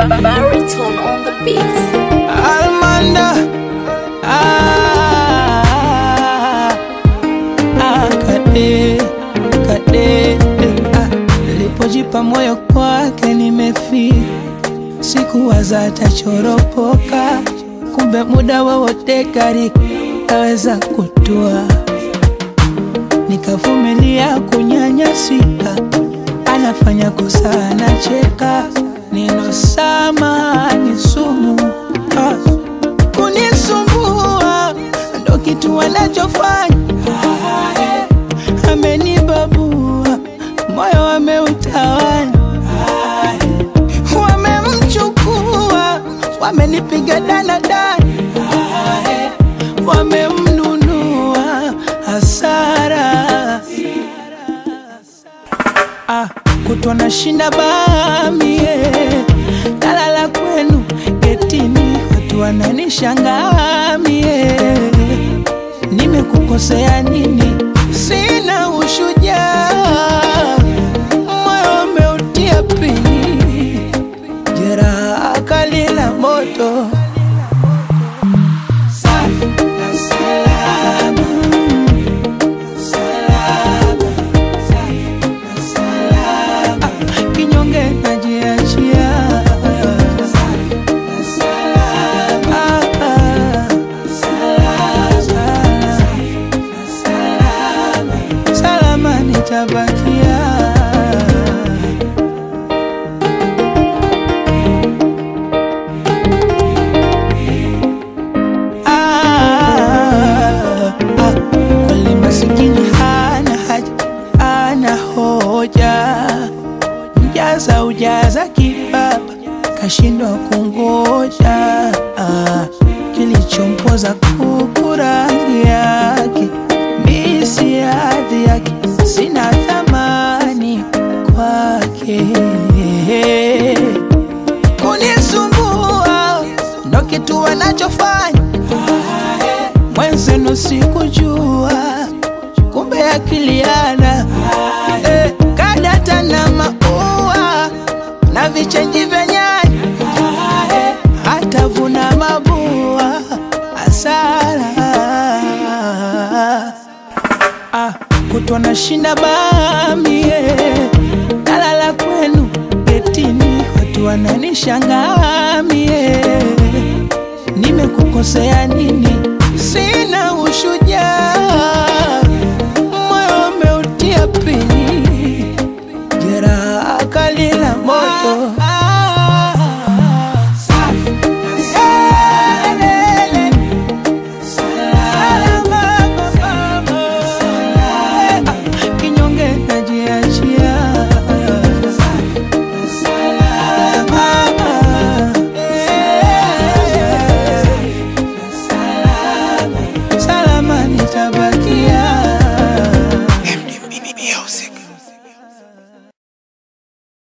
Baritone on the beat. Almanda ah, ah, kade kade ah, nilipojipa moyo kwake nimefika, sikuwaza atachoropoka, kumbe muda wowote gari aweza kutua, nikavumilia kunyanyasika, anafanya kosa anacheka, neno sama ni sumu ah kunisumbua ndo kitu wanachofanya. Amenibabua moyo wameutawanya, wamemchukua wamenipiga danadana, wamemnunua hasara ah, kutwa na shinda bamie nalala kwenu getini, watu wananishangaa mie, nimekukosea nini? Sina ushujaa, moyo umeutia pini, jeraha kali la moto safi na salama, salama, safi na salama, kinyonge najiachia salama nitabakia Ah, ah, kweli masikini hana haja ana hoja mjaza ujaza kibaba kashindwa kungoja ah, kilichompoza kuku rangi yake misi hadhi yake sina thamani kwake kunisumbua ndo kitu wanachofanya mwenzenu sikujua kumbe akiliana eh, kadata na maua na vichenji vya nyanya eh, hatavuna mabua asara ah, kutwa na shinda bamie nalala kwenu getini, watu wananishangaa mie, nimekukosea nini? Sina ushujaa, moyo umeutia pini, jeraha kali la moto